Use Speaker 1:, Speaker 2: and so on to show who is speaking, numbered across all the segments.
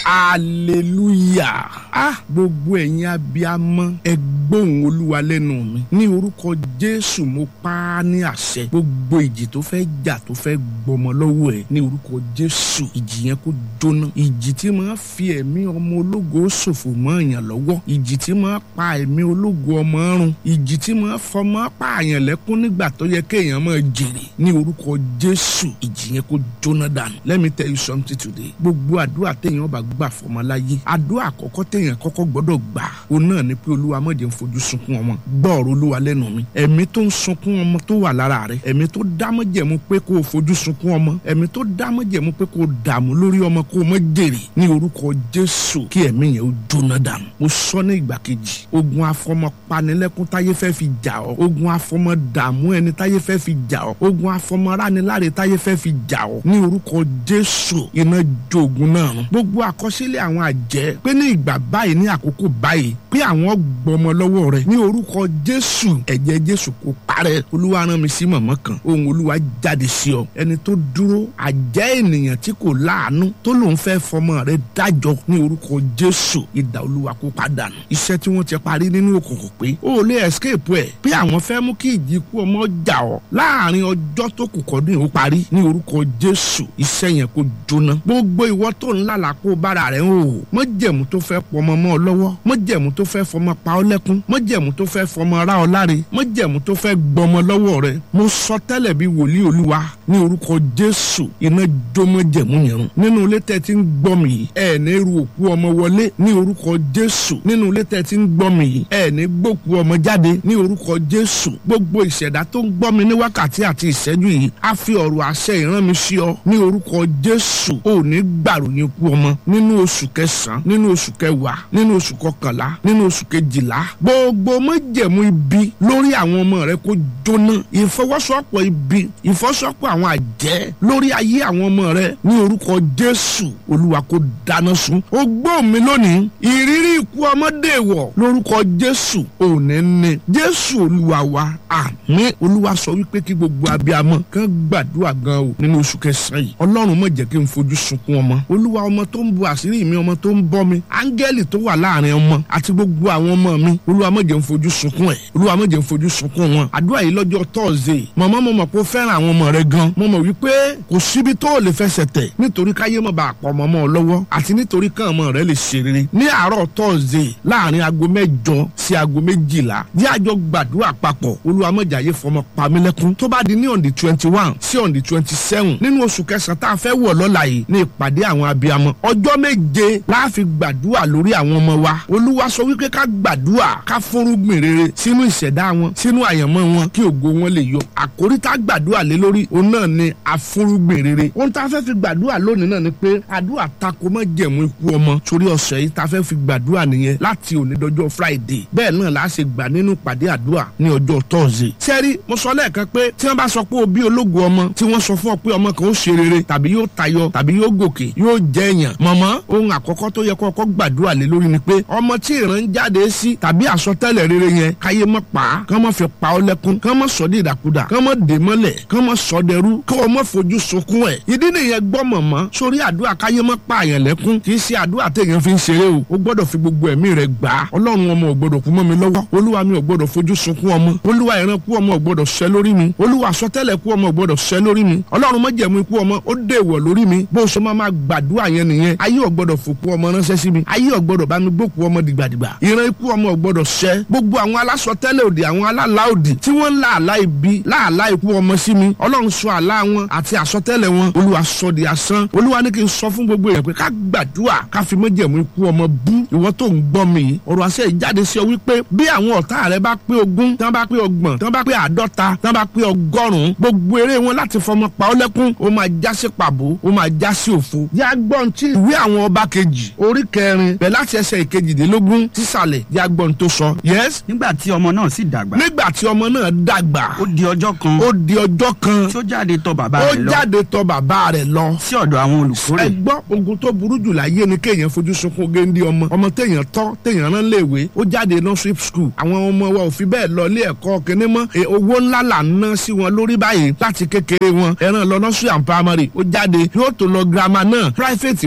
Speaker 1: hallelujah ah gbogbo ẹ̀yin abiyamọ ẹ gbóhùn olúwa lẹ́nu mi ní orúkọ jésù mo pa á ní àṣẹ gbogbo ìjì tó fẹ́ jà tó fẹ́ gbọmọ lọ́wọ́ ẹ̀ ní orúkọ jésù ìjì yẹn kó jóná ìjì tí máa fi ẹ̀mí ọmọ ológo ṣòfò mọ́ èèyàn lọ́wọ́ ìjì tí máa pa ẹ̀mí ológo ọmọ run ìjì tí máa fọmọ pààyàn lẹ́kún nígbà tó yẹ kéèyàn máa jèrè ní orúkọ jésù ìjì yẹn kó jóná dànù let me tell you something today gbogbo àdúrà téèyàn bá gbà fọmọ láyé àdúrà àkọ́kọ́ téèyàn kọ́kọ́ gbọ́dọ̀ gbà ó náà ni pé olúwa má jẹ́ n fojú sunkún ọmọ gbọ́ ọ̀rọ̀ olúwa lẹ́nu mi ẹ̀mí tó ń sunkún ọmọ tó wà lára rẹ̀ ẹ̀mí tó dámọ̀jẹ̀mú pé kó o fojú sunkún ọmọ ẹ̀mí tó dámọ̀jẹ̀mú pé kó o dààmú lórí ọmọ kó o má jèrè ní orúkọ jésù kí ẹ̀mí yẹn ó jóná dànù mo sọ ní ìgbà kejì ogun afọmọ panilẹ́kún táyé fẹ́ fi jà ọ́ ogun afọmọ dààmú ẹni táyé fẹ́ fi jà ọ́ ogun afọmọ rániláre táyé fẹ́ fi jà ọ́ ní orúkọ jésù iná jogun náà run gbogbo àkọsílẹ̀ àwọn àjẹ́ pé ní ìgbà báyìí ní àkókò báyìí pé àwọn gbọmọ lọ́wọ́ rẹ̀ ní orúkọ jésù ẹ̀jẹ̀ jésù kò parẹ́ olúwa rán mi sí mọ̀mọ́ kan ohun olúwa jáde sí ọ ẹni tó dúró àjẹ́ ènìyàn tí kò láàánú tó lòun fẹ́ fọmọ rẹ̀ dájọ́ ní orúkọ jésù ìdá olúwa kó padànù iṣẹ́ tí wọ́n ti parí nínú òkùnkùn pé ó lè escape ẹ̀ pé àwọn fẹ́ mú kí ìjì ikú ọmọ jà ọ́ láàrin ọjọ́ tó kù kọ́dún ó parí ní orúkọ jésù iṣẹ́ yẹn kó jóná gbogbo ìwọ tó ń lálàá kó bára rẹ̀ ń hò mọ́jẹ̀mú tó fẹ́ pọmọ mọ́ ọ lọ́wọ́ mọ́jẹ̀mú tó fẹ́ fọmọ pa ọ́ lẹ́kún mọ́jẹ̀mú tó fẹ́ fọmọ ra ọ láre mọ́jẹ̀mú tó fẹ́ gbọmọ lọ́wọ́ rẹ̀ mo sọ tẹ́lẹ̀ bí wòlíì olúwa ní orúkọ jésù iná jó mọ́jẹ̀mú yẹn run nínú ilé tẹ́ ti ń gbọ́ mi yìí ẹ̀ ní ru òkú ọmọ wọlé ní orúkọ jésù nínú ilé tẹ́ ti ń gbọ́ mi yìí ẹ̀ ní gbókú ọmọ jáde ní orúkọ jésù gbogbo ìṣẹ̀dá tó ń gbọ́ mi ní wákàtí àti ìṣẹ́jú yìí á fi ọ̀rọ̀ àṣẹ ìrán mi sí ọ ní orúkọ jésù ò ní gbàròyìn ikú ọmọ nínú oṣù kẹsàn-án nínú oṣù kẹwàá nínú oṣù kọkànlá nínú oṣù kejìlá gbogbo májẹ̀mú ibi lórí àwọn ọmọ rẹ kó jóná ìfọwọ́sowọ́pọ̀ ibi ìfọwọ́sowọ́pọ̀ àwọn àjẹ́ lórí ayé àwọn ọmọ rẹ ní orúkọ jésù olúwa kó dáná sun ó gbọ́ mi lónìí ìrírí ikú ọmọdé wọ̀ lórúkọ jésù òní ní jésù olúwa wa àmín olúwa sọ wípé kí gbogbo abiyamọ kàn gbàdúrà gan o nínú oṣù kẹsàn-án yìí ọlọ́run má jẹ́ kí n fojú sunkún ọmọ olúwa ọmọ tó ń bu àṣírí mi ọmọ tó ń bọ́ mi áńgẹ́lì tó wà láàrin ọmọ àti gbogbo àwọn ọmọ mi olúwa má jẹ́ n fojú sunkún ẹ̀ olúwa má jẹ́ n fojú sunkún wọn àdúrà yìí lọ́jọ́ tọ́ọ̀zẹ̀ màmá mo mọ̀ pé ó fẹ́ràn àwọn ọmọ rẹ gan mo mọ̀ wípé kò síbi tó lè fẹsẹ̀ tẹ̀ nítorí káyé mọ̀ bá àpọ̀ ọmọ ọmọ lọ́wọ́ àti nítorí káwọn ọmọ rẹ lè ṣe rere ní àárọ̀ tọ́ọ̀zẹ̀ láàrin aago mẹ́jọ sí aago méjìlá jẹ́ àjọ gbàdúrà papọ̀ olúwa má jẹ́ ayé fọmọ pamílẹ́kún tó bá di ní on the twenty one sí on the twenty seven nínú oṣù kẹsàn-án tá a fẹ́ wọ̀ lọ́la yìí ní ìpàdé àwọn abiyamọ ọjọ́ méje la fi gbàdúrà lórí àwọn ọmọ wa olúwa sọ wípé ká gbàdúrà ká fúnrúgbìn rere sínú ìṣẹ̀dá wọn sínú àyànmọ́ wọn kí ògo wọn lè yọ àkórí tá a gbàdúrà lé lórí òun náà ni afúnrúgbìn rere ohun tá a fẹ́ fi gbàdúrà lónìí náà ni pé àdúrà tako mọ́ jẹ̀mú ikú ọmọ torí ọ̀sẹ̀ yìí tá a fẹ́ fi gbàdúrà nìyẹn láti òní dọjọ́ friday bẹ́ẹ̀ náà la ṣe gbà nínú ìpàdé àdúrà ní ọjọ́ thursday sẹ́rí mo sọ lẹ́ẹ̀kan pé tí wọ́n bá sọ pé o bí ológun ọmọ tí wọ́n sọ fún ọ pé ọmọ kan ó ṣe rere tàbí yóò tayọ tàbí yóò gòkè yóò jẹ èèyàn mọ̀mọ́ ohun àkọ́kọ́ tó yẹ kó kọ́ gbàdúrà lé lórí ni pé ọmọ tí ìran jáde sí tàbí àsọtẹ́lẹ̀ rere yẹn káyé mọ́ pa á kán mọ́ fi pa ọ́ lẹ́kún kán mọ́ sọ dé ìdàkudà kán mọ́ dè mọ́lẹ̀ kán mọ́ sọ dẹrú kán wọ́n mọ́ fojú sunkún ẹ̀ ìdí nìyẹn gbọ́ mọ̀mọ́ sórí àdúrà káyé mọ́ pa àyàn lẹ́kún kì í ṣe àdúrà téèyàn fi ń ṣeré o ó gbọ́dọ̀ fi gbogbo ẹ̀mí rẹ̀ gbà á ọlọ́run ọmọ ò gbọ́dọ̀ kú mọ́ mi lọ́wọ́ olúwa mi ò gbọ́dọ̀ fojú sunkún ọmọ olúwa ìran kú ọmọ ò gbọ́dọ̀ ṣẹ lórí mi olúwa àsọtẹ́lẹ̀ kú ọmọ ò gbọ́dọ̀ ṣẹ lórí mi ọlọ́run má jẹ̀mú ikú ọmọ ó dèwọ̀ lórí mi bó o ṣe máa máa gbàdúrà yẹn nìyẹn ayé ò gbọ́dọ̀ fòkú ọmọ ránṣẹ́ sí mi ayé ò gbọ́dọ̀ bá mi gbókú ọmọ dìgbàdìgbà ìran ikú ọmọ ò gbọ́dọ̀ ṣẹ gbogbo àwọn alásọtẹ́lẹ̀ òdì àwọn alálà òdì tí wọ́n ń lá àlá ibi láàlá ikú ọmọ sí mi ọlọ́run sọ àlá wọn àti àsọtẹ́lẹ̀ wọn olúwa sọ di asán olúwa ní kí n sọ fún gbogbo èèyàn pé ká gbàdúrà ká fi má jẹ̀mú ikú ọmọ bú ìwọ tó ń gbọ́ mi yìí ọ̀rọ̀ àṣẹ ìjáde sí ọ wípé bí àwọn ọ̀tá rẹ bá pé ogún tán bá pé ọgbọ̀n tán bá pé àádọ́ta tán bá pé ọgọ́rùn-ún gbogbo eré wọn láti fọmọ pa ọ́ lẹ́kún ó máa já sí pàbó ó máa já sí òfo. yá gbọ́n tí ìwé àwọn ọba kejì orí kẹrin bẹ̀ láti ẹsẹ̀ ìkejìdínlógún sísàlẹ̀ yá gbọ́n tó sọ. yes.
Speaker 2: nígbà tí ọmọ náà sì dàgbà.
Speaker 1: nígbà tí ọmọ náà dàgbà.
Speaker 2: ó di ọjọ́ kan.
Speaker 1: ó di ọjọ́ kan.
Speaker 2: tí ó jáde tọ̀ bàbá
Speaker 1: ó
Speaker 2: rẹ̀ lọ.
Speaker 1: jáde tọ̀ bàbá rẹ̀ lọ.
Speaker 2: sí ọ̀dọ̀ àwọn olùkórè.
Speaker 1: ẹ gbọ́ ogun tó burú jù láyé ni kéèyàn fojú sunkún géńdé ọmọ ọmọ téèyàn tọ́ téèyàn rán léèwé ó jáde nursery school àwọn ọmọ wa ò fi bẹ́ẹ̀ lọ ilé ẹ̀kọ́ kínní mọ́ E, owó ńlá là ń ná sí wọn lórí báyìí láti kékeré wọn ẹran lọ nursery and primary ó jáde yóò tó lọ girama náà private ló tó lọ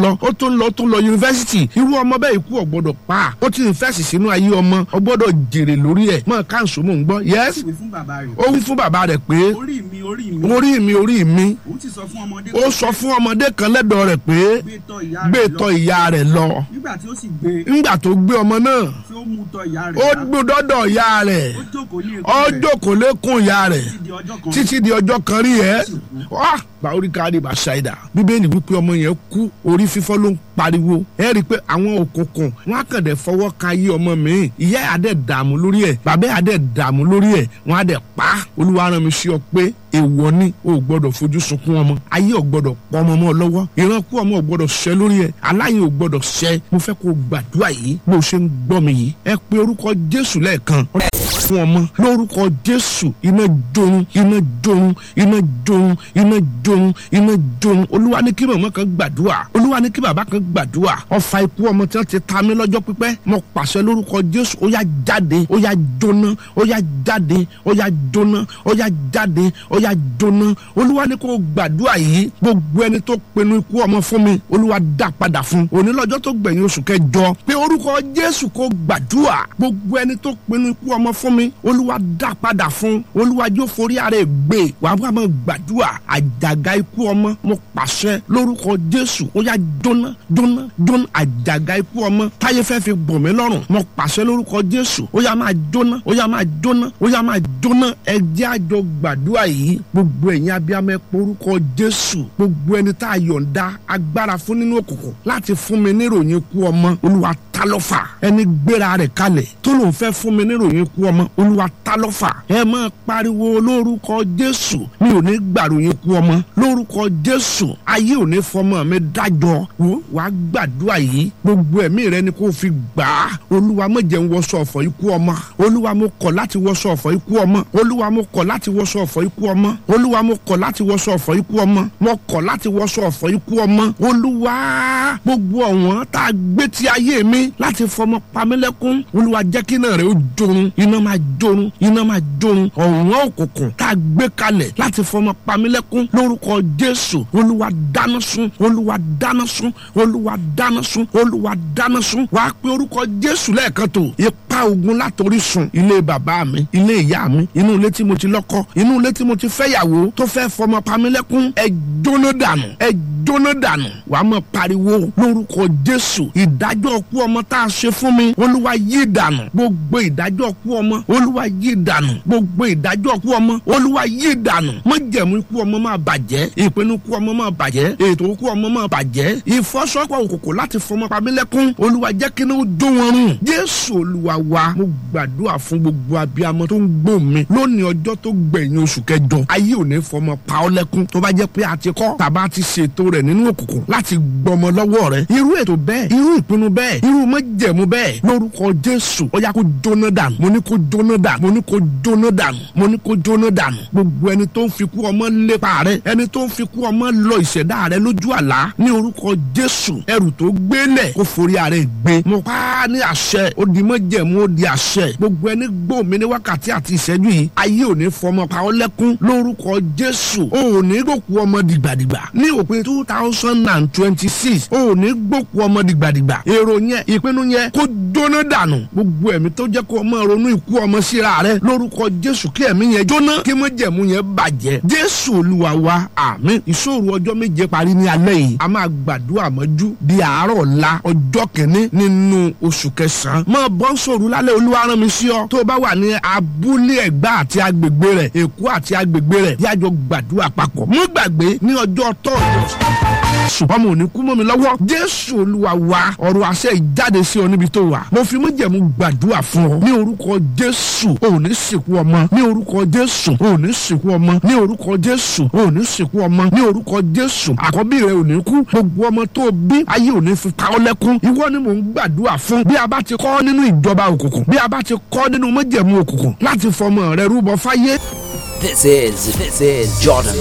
Speaker 1: lọ ó tún lọ tún lọ yunifásitì irú ọmọ bẹ́ẹ̀ ikú ò gbọ́dọ̀ pa ó ti invest sínú ayé ọmọ ó gbọ́dọ̀ jèrè lórí ẹ̀ mọ káńsó mò ń gbọ́ yes
Speaker 2: ìwé fún bàbá rẹ̀.
Speaker 1: ó wí fún bàbá rẹ̀ pé
Speaker 2: orí mi orí mi.
Speaker 1: orí mi orí mi
Speaker 2: òun ti sọ fún ọmọdé.
Speaker 1: ó sọ fún ọmọdé kan lẹ́dọ̀ rẹ̀ pé
Speaker 2: gbé tọ̀ ìyá
Speaker 1: gbé
Speaker 2: rẹ̀ lọ.
Speaker 1: tọ̀ ìyá rẹ̀ lọ
Speaker 2: nígbà tí ó sì gbé
Speaker 1: ńgbà tó gbé ọmọ náà
Speaker 2: tí ó mú tọ̀ ìyá rẹ̀
Speaker 1: ó
Speaker 2: wá,
Speaker 1: gbódọ́dọ̀ ìyá rẹ̀
Speaker 2: ó jókòó ní
Speaker 1: ó
Speaker 2: èkó rẹ̀
Speaker 1: jókòó lékún ìyá rẹ̀
Speaker 2: títí di ọjọ́ kan.
Speaker 1: títí di ọjọ́ kan rí ẹ́ wá báwórí káàdì bá ṣáìdà bíbélì wípé ọmọ yẹn kú orí fífọ́ ló ń pariwo ẹ rí i pé àwọn òkùnkùn wọn á kàn dé fọwọ́ ka ayé ọmọ mi ìyá ẹ̀ á dẹ̀ dààmú lórí ẹ̀ bàbá ẹ̀ á dẹ̀ dààmú lórí ẹ̀ wọn á dẹ̀ pa á. olúwa rán mi sí ọ pé èèwọ̀ ni o ò gbọ́dọ̀ fojú sunkún ọmọ ayé ò gbọ́dọ̀ pọ̀ ọmọ mọ́ ọ lọ́wọ́ ìrankú ọmọ ò gbọ́dọ̀ ṣẹ lórí ẹ̀ aláyé ò gbọ́dọ̀ ṣẹ mo fẹ́ kó o gbàdúrà yìí bó o ṣe ń gbọ́ mi yìí ẹ pe orúkọ jésù lẹ́ẹ̀kan fún ọmọ lórúkọ jésù iná jorun iná jorun iná jorun iná jorun iná jorun olúwa ní kí màmá kan gbàdúrà olúwa ní kí bàbá kan gbàdúrà ọfà ikú ọmọ tí wọn ti ta mí lọ́jọ́ pípẹ́ mo pàṣẹ lórúkọ jésù ó yá jáde ó yá jóná ó yá jáde ó yá jóná ó yá jáde ó yá jóná olúwa ní kó gbàdúrà yìí gbogbo ẹni tó pinnu ikú ọmọ fún mi olúwa dá padà fún òní lọ́jọ́ tó gbẹ̀yìn oṣù kẹjọ pé orúkọ jésù kó gbàdúrà gbogbo ẹni tó pinnu ikú ọmọ fún mi olúwa dá padà fún olúwa yóò forí ara ẹ̀ gbé wàá wá máa gbàdúrà àjàgà ikú ọmọ mo pàṣẹ lórúkọ jésù ó yá jóná jóná jóná àjàgà ikú ọmọ táyé fẹ́ fi bọ̀ mí lọ́rùn mo pàṣẹ lórúkọ jésù ó yá máa jóná ó yá máa jóná ó yá máa jóná ẹ jẹ́ àjọ gbàdúrà yìí gbogbo ẹ̀yin abiyamọ ẹ pé orúkọ jésù gbogbo ẹni tá a yọ̀ǹda agbára fún nínú òkùnkùn láti fún mi níròyìn ikú ọmọ olúwa ta lọ́fà ẹni gbéra rẹ̀ kalẹ̀ tó lòun fẹ́ fún mi níròyìn ikú ọmọ olúwa ta lọ́fà ẹ máa pariwo lórúkọ jésù mi ò ní gbàròyìn ikú ọmọ lórúkọ jésù ayé ò ní fọmọ mi dájọ́ wò wàá gbàdúrà yìí gbogbo ẹ̀mí rẹ ni kò fi gbà á olúwa má jẹ́ n wọṣọ ọ̀fọ̀ ikú ọmọ olúwa mo kọ̀ láti wọṣọ ọ̀fọ̀ ikú ọmọ olúwa mo kọ̀ láti wọṣọ ọ̀fọ̀ ikú ọmọ olúwa mo kọ̀ láti wọṣọ ọ̀fọ̀ ikú ọmọ mo kọ̀ láti wọṣọ ọ̀fọ̀ ikú ọmọ olúwa gbogbo ọ̀wọ́n tá a gbé ti ayé mi láti fọmọ pamílẹ́kún olúwa jẹ́ kí náà rẹ̀ ó jorun iná máa jorun iná máa jorun ọ̀wọ́n òkùnkùn tá a gbé kalẹ̀ láti fọmọ pamílẹ́kún lórúkọ jésù olúwa dáná sun olúwa dáná sun olúwa dáná sun olúwa dáná sun wàá pe orúkọ jésù lẹ́ẹ̀kan tó ipa ogun látòrí sun ilé bàbá mi ilé ìyá mi inú ilé tí mo ti lọ́kọ inú ilé tí mo ti fẹ́yàwó tó fẹ́ fọmọ pamílẹ́kún ẹ jóná dànù ẹ jóná dànù wàá mọ̀ pariwo lórúkọ jésù ìdájọ́ ọkú ọmọ tá a ṣe fún mi olúwa yí dànù gbogbo ìdájọ́ ọkú ọmọ olúwa yí dànù gbogbo ìdájọ́ ọkú ọmọ olúwa yí dànù májẹ̀mú ikú ọmọ máa bàjẹ́ ìpinnu ikú ọmọ máa bàjẹ́ ètò ikú ọmọ máa bàjẹ́ ìfọ́sọ́pọ̀ òkòkò láti fọmọ pamílẹ́kún olúwa jẹ́ kí ní ó jó wọn rùn jésù olúwa wa mo gbàdúrà fún gbogbo abiyamọ tó ń gbó mi lónìí ọjọ́ tó gbẹ̀yìn oṣù kẹjọ ayé ò ní fọmọ pa ọ́ lẹ́kún tó bá jẹ́ pé a ti kọ́ tàbá ti ṣètò rẹ̀ nínú òkùnkùn láti gbọmọ lọ́wọ́ rẹ̀ irú ètò bẹ́ẹ̀ irú ìpinnu bẹ́ẹ̀ irú májẹ̀mú bẹ́ẹ̀ lórúkọ jésù ó yá kó jóná dànù mo ní kó jóná dànù mo ní kó jóná dànù mo ní kó jóná dànù gbogbo ẹni tó ń fi kú ọmọ lépa rẹ ẹni tó ń fi kú ọmọ lọ ìṣẹ̀dá rẹ lójú àlá ní orúkọ jésù ẹrù tó gbélẹ̀ kó forí ara ẹ̀ gbé mo pa á ní àṣẹ ó di májẹ̀mú ó di àṣẹ gbogbo ẹni gbọ́ mi ní wákàtí àti ìṣẹ́jú yìí ayé ò ní fọmọ pa ọ́ lẹ́kún lórúkọ jésù ó ò ní gbòkú ọmọ dìgbàdìgbà ní òpin two thousand and twenty six ó ò ní gbòkú ọmọ dìgbàdìgbà èrò yẹn ìpinnu yẹn kó jóná dànù gbogbo ẹ̀mí tó jẹ́ kó ọmọ ronú ikú ọmọ síra rẹ lórúkọ jésù kí ẹ̀mí yẹn jóná kí májẹ̀mú yẹn bàjẹ́ jésù olúwa wa àmín ìṣòro ọjọ́ méje parí ní alẹ́ yìí a máa gbàdúrà mọ́jú di àárọ̀ ọ̀la ọjọ́ kìíní nínú oṣù kẹsàn-án máa bọ́ sòrò lálẹ́ olúwa rán mi sí ọ tó o bá wà ní abúlé ẹ̀gbá àti agbègbè rẹ̀ èkó àti agbègbè rẹ̀ yájọ gbàdúrà papọ̀ mú gbàgbé ní ọjọ́ tọ́ọ̀dọ̀ ṣùgbọ́n mo ò ní kú mọ́ mi lọ́wọ́ jésù olúwa wa ọ̀rọ̀ àṣẹ ìjáde sí ọ níbi tó wà mo fi májẹ̀mú gbàdúrà fún ọ ní orúkọ jésù ò ní sìnkú ọmọ ní orúkọ jésù ò ní sìnkú ọmọ ní orúkọ jésù ò ní sìnkú ọmọ ní orúkọ jésù àkọ́bí rẹ ò ní kú gbogbo ọmọ tó o bí ayé ò ní fi pa ọ́ lẹ́kún ìwọ ni mò ń gbàdúrà fún bí a bá ti kọ́ nínú ìjọba òkùnkùn bí a bá ti kọ́ nínú májẹ̀mú òkùnkùn láti fọmọ rẹ rúbọ fáyé
Speaker 3: This is this is Jordan